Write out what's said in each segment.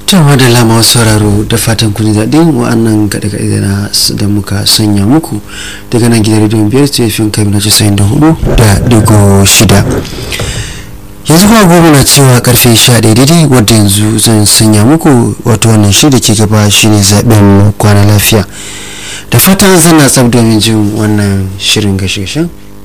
Tawa da lama sauraro da fatan kun daɗin wa'annan kaɗe-kaɗe da muka sanya muku daga nan gidan rediyon biyar tefin kai na casa'in da hudu da digo shida. yanzu kuma gobe na cewa karfe sha ɗaya daidai wadda yanzu zan sanya muku wato wannan shi da ke gaba shine zaɓen kwana lafiya da fatan zan na tsab domin jin wannan shirin gashe-gashen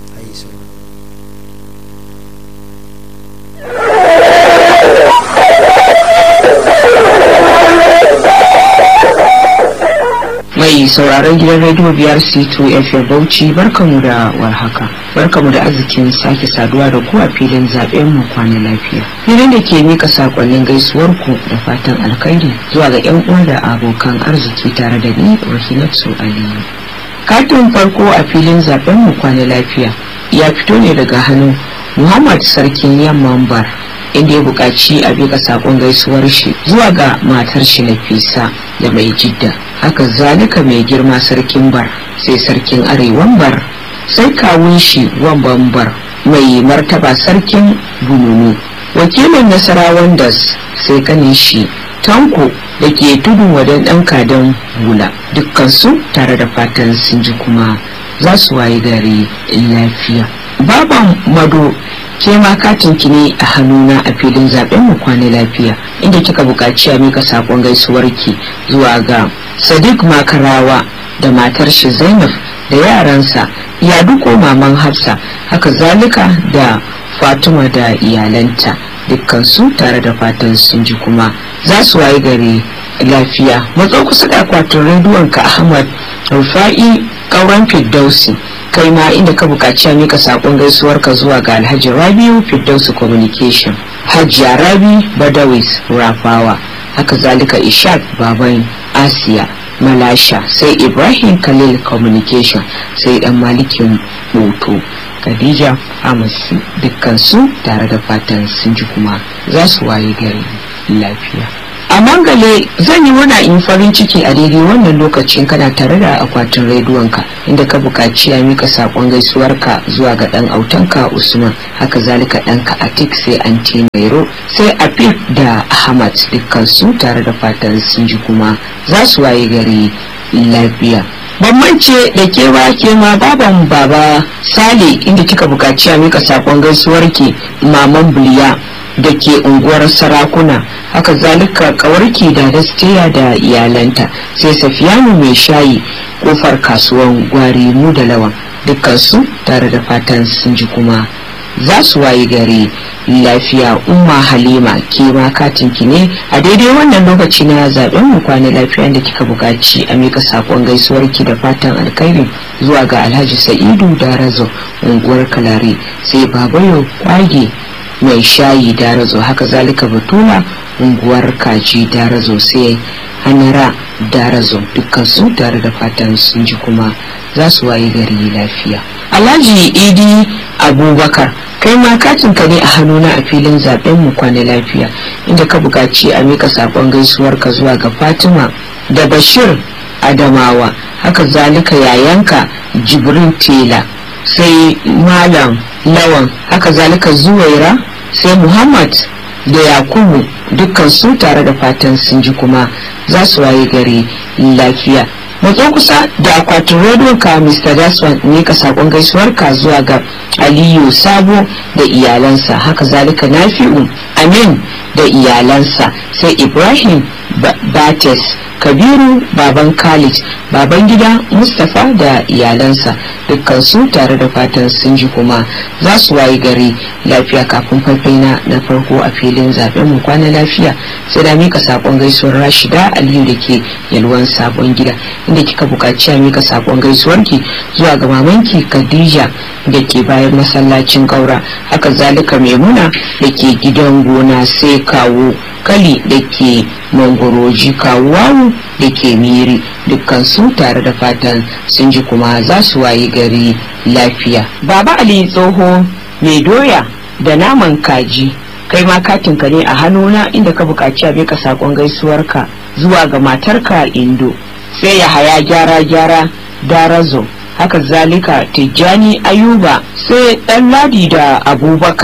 mai sauraron gidan rediyo biyar c2 fm bauchi barkamu da warhaka barkamu da arzikin sake saduwa da ku a filin zaben mu kwana lafiya filin da ke mika sakonnin gaisuwar ku da fatan alkhairi zuwa ga yan uwa da abokan arziki tare da ni rahinatu aliyu katin farko a filin zaben mu kwana lafiya ya fito ne daga hannun muhammad sarkin yamman bar inda ya buƙaci a bika sakon gaisuwar shi zuwa ga matar shi nafisa da mai jidda haka zalika mai girma sarkin bar sai sarkin arewan bar sai kawun shi wamban bar mai martaba sarkin bununu wakilin nasarawan das sai kanin shi tanko da ke tudun wadan ɗan kadan hula dukkansu tare da fatan sun ji kuma za su waye gari lafiya baban mado ke ma katin ki ne a hannuna a filin zaben mu kwana lafiya inda kika buƙaci a mika sakon gaisuwar ki zuwa ga sadiq makarawa da matar shi zainab da yaransa ya duko maman hafsa haka zalika da fatima da iyalanta dukkansu tare da fatan sun ji kuma za su waye gari lafiya matso kusa da akwatin rediyon ka ahmad rufa'i kauran firdausi kai ma inda ka buƙaci a mika saƙon gaisuwar ka zuwa ga alhaji rabiu firdausi communication hajiya rabi badawis rafawa haka zalika ishaq baban asiya malasha sai ibrahim khalil communication sai dan malikin hoto khadija amasi dukkansu tare da fatan sun ji kuma za su waye gari lafiya a mangale zan yi muna in farin ciki a daidai wannan lokacin kana tare da akwatin rediyonka inda ka buƙaci a mika saƙon gaisuwarka zuwa ga ɗan autanka usman haka zalika ɗanka atik sai anti mairo sai afif da ahmad dukkansu tare da fatan sun ji kuma za su waye gari lafiya bambance da kewa ke ma baban baba sale inda kika buƙaci a mika saƙon gaisuwarki maman buliya da ke unguwar sarakuna haka zalika kawarki da dastiya da iyalanta sai safiyanu mai shayi kofar kasuwan gwari mu da lawan dukkansu tare da fatan sun ji kuma za su waye gari lafiya umma halima ke ma katinki ne a daidai wannan lokaci na zaben mu kwana lafiya da kika buƙaci a mika sakon gaisuwarki da fatan alkhairi zuwa ga alhaji sa'idu da razo unguwar kalare sai babayo kwage mai shayi darazo haka zalika batula unguwar kaji darazo sai hanara darazo dukkan su tare da fatan sun ji kuma za su waye gari lafiya alhaji idi abubakar kai ma katin ka ne a hannuna a filin zaben mu kwana lafiya inda ka buƙaci a mika sakon gaisuwar ka zuwa ga fatima da bashir adamawa haka zalika yayanka jibrin tela sai malam lawan haka zalika zuwaira sai muhammad da yakubu dukkan su tare da fatan sun ji kuma za su waye gari lafiya matso kusa da akwatin rediyon ka mr daswan ne ka sakon gaisuwar ka zuwa ga aliyu sabo da iyalansa haka zalika nafi'u amin da iyalansa sai ibrahim bates kabiru baban khalid baban gida mustapha da iyalansa dukkan su tare da fatan sun ji kuma za su wayi gari lafiya kafin faifai na farko a filin zaben mu kwana lafiya sai da mika sakon gaisuwar rashida aliyu da ke yalwan sabon gida inda kika buƙaci a mika sakon gaisuwar ki zuwa ga mamanki khadija da ke bayan masallacin ƙaura haka zalika maimuna da ke gidan gona sai kawo kali da ke mangoroji kawuwawu da ke miri dukkan su tare da fatan sun ji kuma za su wayi gari lafiya baba ali tsoho mai doya da naman kaji kai ma katinka ne a hannuna inda ka buƙaci a bika saƙon gaisuwarka zuwa ga matarka indo sai ya haya gyara gyara darazo haka zalika tijjani ayuba sai ɗan ladi da abubakar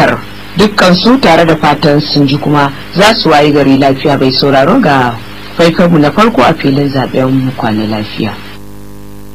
dukkan su tare da fatan sun ji kuma za su wayi gari lafiya bai sauraro ga faifarmu na farko a filin zaben mu kwana lafiya